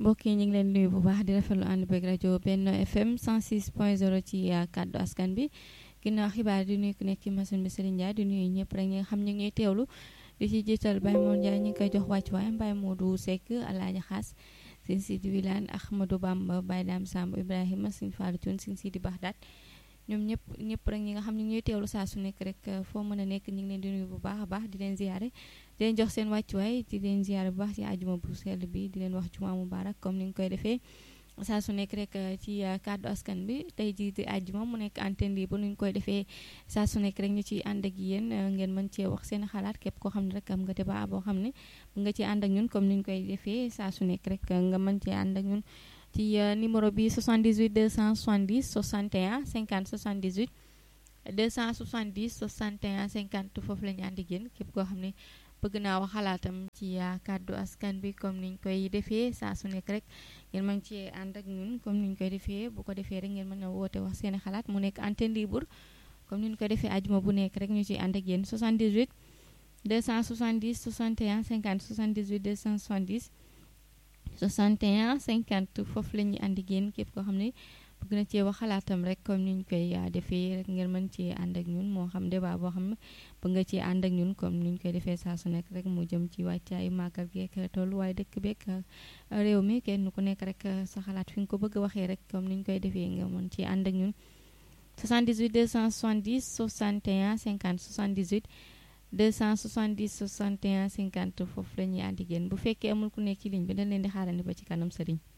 mbokk yi ñu ngi leen nuyu bu baax di rafetlu ànd beeg rajo Benno FM 106.0 ci kàddu askan bi ginnaaw xibaar di nuyu ku nekk ci machine bi Serigne Ndiaye di nuyu ñëpp rek ñi nga xam ñu ngi teewlu di ci jiital Baye Moon Ndiaye ñu ngi koy jox wàccuwaay Baye Modou Seck Alaaji Xaas Sëñ Sidi Wilane Ahmadou Bamba Baye Dame Samb Ibrahima Sëñ Fallou Thioune Sëñ Sidi Baxdaat ñoom ñëpp ñëpp rek ñi nga xam ñu ngi teewlu saa su nekk rek foo mën a nekk ñu ngi leen di nuyu bu baax a baax di leen ziare di leen jox seen wàccuwaay di leen ziare bu baax ci àjjuma bu sell bi di leen wax juma mubarak comme ni nga koy defee saa su nekk rek ci kàddu askan bi tey jii di àjjuma mu nekk antenne libre nu ñu koy defee saa su nekk rek ñu ciy ànd ak yéen ngeen mën cee wax seen xalaat képp koo xam ne rek am nga débat boo xam ne nga ci ànd ak ñun comme ni ñu koy defee saa su nekk rek nga mën cee ànd ak ñun ci numéro bi 78 270 61 50 78 270 61 50 foofu la ñu ànd ak yéen képp koo xam ne bëgg naa wax xalaatam ci kàddu askan bi comme niñ koy defee saa su nekk rek ngeen mën ci ànd ak ñun comme niñ koy defee bu ko defee rek ngeen mën a woote wax seeni xalaat mu nekk antenne libre comme niñ koy defee ajuma bu nekk rek ñu ciy ànd ak yéen 78 270 61 50 78 270 61 50 foofu la ñuy ànd ak yéen képp koo xam ne bëgg na cee wax xalaatam rek comme niñ koy defee rek ngeen mën cee ànd ak ñun moo xam débat boo xam ne bëgg nga cee ànd ak ñun comme niñ koy defee saa su nekk rek mu jëm ci wàccaayu màggal gi ak tolluwaay dëkk beeg réew mi kenn ku nekk rek sa xalaat fi nga ko bëgg a waxee rek comme niñ koy defee nga mën cee ànd ak ñun 78 270 61 50 78 270 61 50 foofu la ñuy ànd ak yéen bu fekkee amul ku nekk ci ligne bi dañ leen di xaarandi ba ci kanam sëriñ